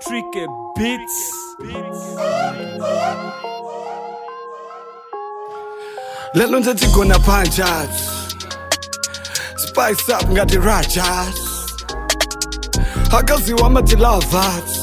Tricky Beats. lelo nje tigona punches spice up ngati rajas akaziwa mati lovers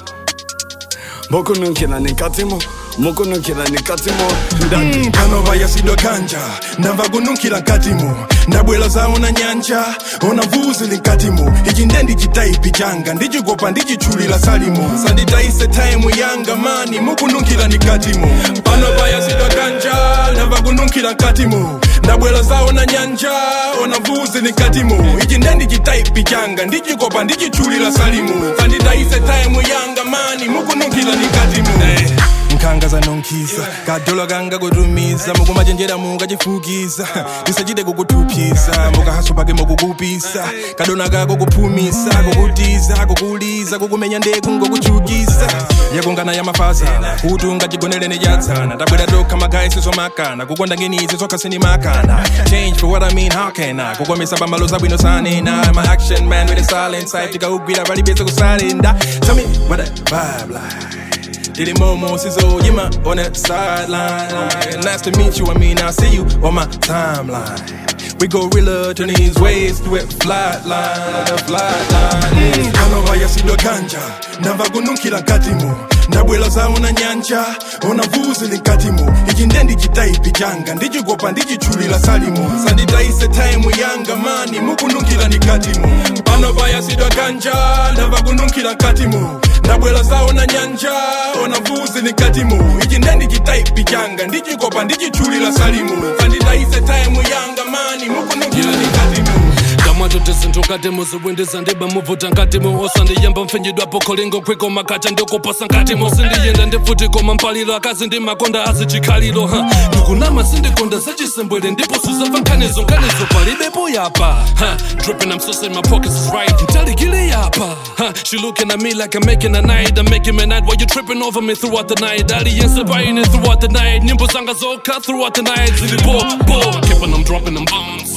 mokununkhira nenkatimo mokununkhira nenkatimo ndati panova yasidwa kanja ndamva kununkhira nkatimo ndabwera zawo na nyanja ona vuzi linkatimo ichi nde ndichitaipi changa ndichikopa ndichitchulira salimo sanditayise taimu yanga mani mukununkhira nikatimo panova yasidwa kanja ndamva kununkhira nkatimo ndabwera zawo na nyanja ona vuzi linkatimo ichi nde ndichitaipi changa ndichikopa ndichitchulira salimo sanditayise taimu yanga mani mukununkhira nikatimo nkhanga zanonkhisa kadola kanga kutumiza mukumachenjera mukachifukiza tisachite kukuthuphisa mukahaso pake mukukupisa kadona kako kuphumisa kukutiza kukuliza kukumenya ndeku ngokuchukisa yakungana ya mafazana kuti ungachigonere nechatsana tabwera tokha magayi sizomakana kukonda ngenizi zokha sinimakana change for what i mean how can i kukomesa pambalo zabwino sanena i'm an action man with a silent side tikaugwira palibese kusalenda tell me what that vibe like Did it momo sizzle, you my on that sideline. Nice to meet you, I mean, I'll see you on my timeline. We go realer, turn these ways to it flat line, the flat line. Kanova yasidwa kanja, ndamva kununkhira nkatimo ndabwera zawo na nyanja ona vuzi linkatimo ichi nde ndichitaipi changa ndichikopa ndichitchulira salimo sanditayise taimu yanga mani mukununkhira nikatimo panova yasidwa kanja ndamva kununkhira nkatimo ndabwera zawo na nyanja ona vuzi nikatimo ichi nde ndichitaipi changa ndichikopa ndichitchulira salimo sanditayise taimu yanga mani mukununkhira nikatimo kamwato tisinthuka muzibwindiza ndiba muvuta nkatimo osandiyamba mpfinyidwapo kholingo kwiko makata ndikuposa nkatimo sindiyenda ndifuti koma mpaliro akazi ndi makonda azichikhaliro ha ndikunama sindikonda zachisembwere ndipo suzamva nkhanizo nkhanizo palibepo yapa ha dripping i'm so saying my pockets is right ntalikile yapa ha she looking at me like i'm making a night i'm making a night while you tripping over me throughout the night aliyense buying it throughout the night nyimbo zanga zokha throughout the night zilibo bo keeping them dropping them bombs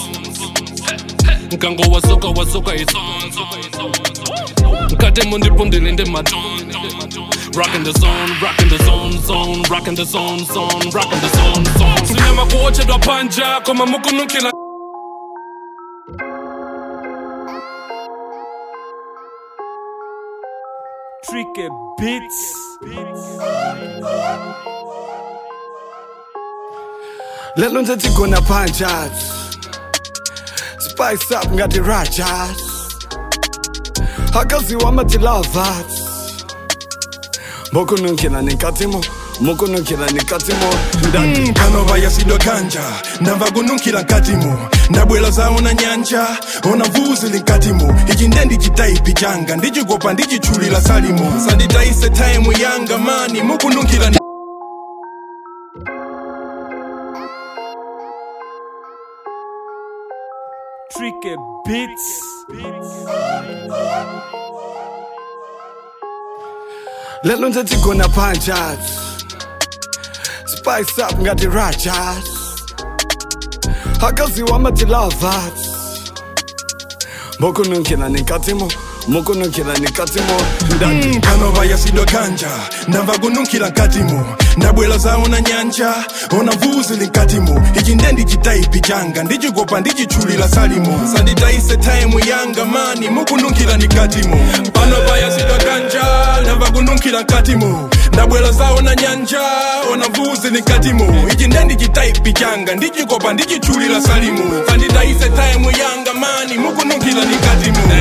nkango wasoka wasoka isonzo nkatemo ndipo ndilinde matondo rockin the zone rockin the zone zone rockin the zone zone rockin the zone zone sinyama kuotchedwa panja koma mukunukila Tricky Beats. lelo nje tigona punches spice up ngati rajas akaziwa mati lovers mokununkhira nenkatimo mokununkhira nenkatimo ndati panova yasidwa kanja ndamva kununkhira nkatimo ndabwera zawo na nyanja ona vuzi linkatimo ichi nde ndichitaipi changa ndichikopa ndichitchulira salimo sanditayise taimu yanga mani mukununkhira ni- Tricky Beats. lelo nje tigona punches spice up ngati rajas akaziwa mati lovers mokununkhira nenkatimo mokununkhira nenkatimo ndati panova yasidwa kanja ndamva kununkhira nkatimo ndabwera zawo na nyanja ona vuzi linkatimo ichi nde ndichitaipi changa ndichikopa ndichitchulira salimo sanditayise taimu yanga mani mukununkhira nikatimo panova yasidwa kanja ndamva kununkhira nkatimo ndabwera zawo na nyanja ona vuzi linkatimo ichi nde ndichitaipi changa ndichikopa ndichitchulira salimo sanditayise taimu yanga mani mukununkhira nikatimo